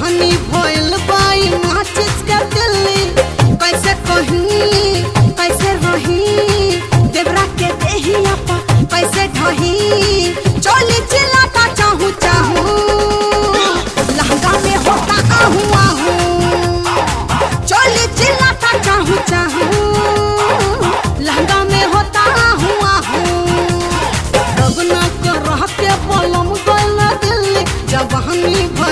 जवानी भइल बाई माचिस के दिल्ली कैसे कहीं कैसे रही देवरा के देहिया पर कैसे ढही चोली चिल्लाता चाहू चाहू लहंगा में होता आहू आहू चोली चिल्लाता चाहू चाहू लहंगा में होता आहू आहू रगना कर रह के पलम गइल दिल्ली जवानी